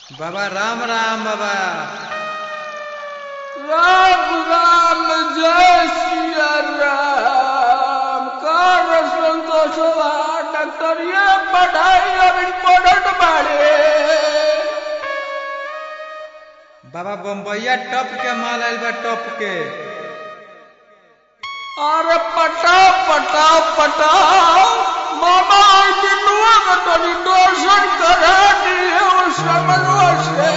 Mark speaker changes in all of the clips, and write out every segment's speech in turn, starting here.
Speaker 1: बाबा राम राम बाबा
Speaker 2: राम राम जय सिया राम कर संतोषवा डॉक्टरिया पढ़ाई अभी पढ़त बाड़े
Speaker 1: बाबा बम्बैया टप के माल आइल बा टप के
Speaker 2: अरे पटाओ पटाओ पटाओ मामा बिनुआ का तनी दर्शन करा दिए उस समझवा से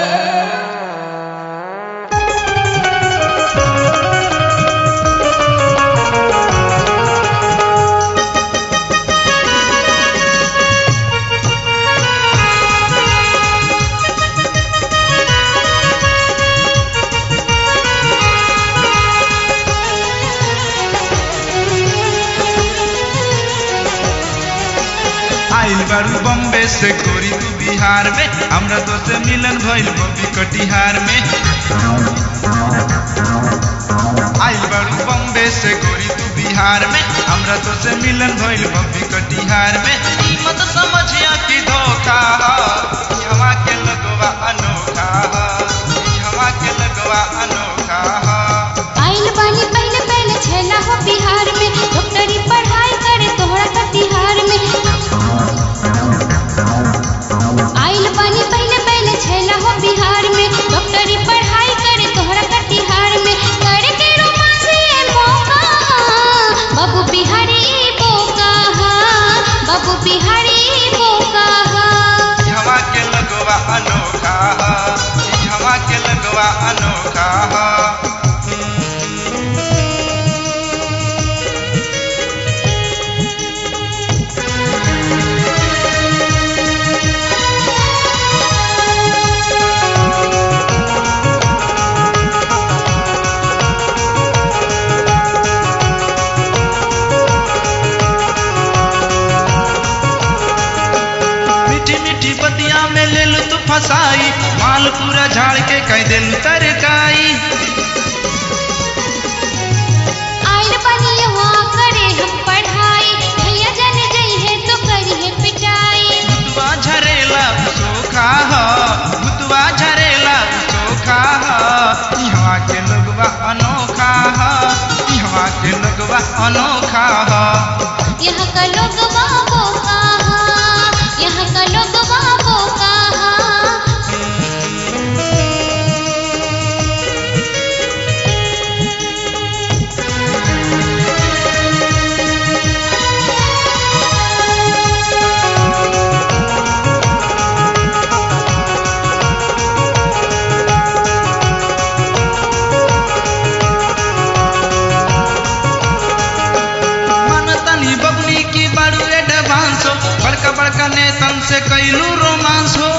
Speaker 3: आइल बारू बम्बे से गोरी तू बिहार में हमरा तो से मिलन भइल बबी कटिहार में आइल बारू बम्बे से गोरी तू बिहार में हमरा तो से मिलन भइल बबी कटिहार में ई मत समझिया कि धोखा ह ई हवा के लगवा अनोखा ह ई हवा के लगवा अनोखा ह
Speaker 4: आइल बानी पहले पहले छेला हो बिहार में डॉक्टरी पढ़ाई करे तोहरा कटिहार में आइल बानी पहले पहले छेला हो बिहार में डॉक्टरी पढ़ाई करे तोहरा कटिहार में करे के रोमांस ये मौका बाबू बिहारी बोका बाबू बिहारी बोका
Speaker 3: ई हवा के लगवा अनोखा ह ई हवा के लगवा अनोखा ह मीठी मीठी बतिया में ले लू तू फसाई माल पूरा झाड़ के कह दे लू तरकाई
Speaker 4: आइल बानी यहाँ करे हम पढ़ाई भैया जन जई है तो करी है पिटाई
Speaker 3: भुतवा झरेला सोखा ह भुतवा झरेला सोखा ह इहवा के लोगवा अनोखा ह इहवा के लोगवा अनोखा ह
Speaker 4: यहाँ का लोग बोका यहाँ का लोग बोका
Speaker 3: मनतनी बबनी की बारू एडवांस हो बड़का बड़का नेतन से कैलू रोमांस हो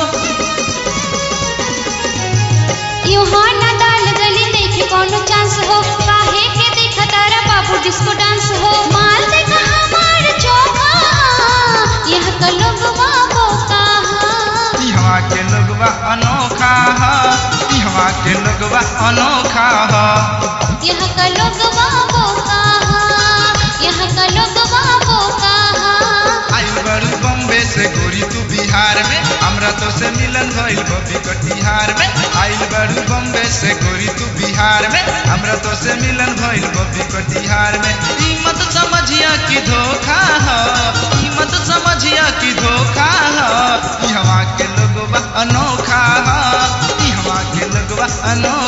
Speaker 4: यहाँ ना डाल गली देखे कौनो चांस हो काहे के देखा तारा बाबू डिस्को डांस हो माल देखा हमार चौका यहाँ का लोग बोका
Speaker 3: इहवा के लोगवा अनोखा ह इहवा के लोगवा अनोखा ह
Speaker 4: यहाँ का लोग बोका यहाँ का लोग बोका
Speaker 3: आइल बड़ू बम्बे से गोरी तू बिहार में हमरा तो से मिलन भइल बबी कटिहार में आइल बड़ू बम्बे से गोरी तू बिहार में हमरा तो से मिलन भइल बबी कटिहार में ई मत समझिया कि धोखा ह ई मत समझिया कि धोखा ह ई हवा के लोगवा अनोखा ह ई हवा के लोगवा अनोखा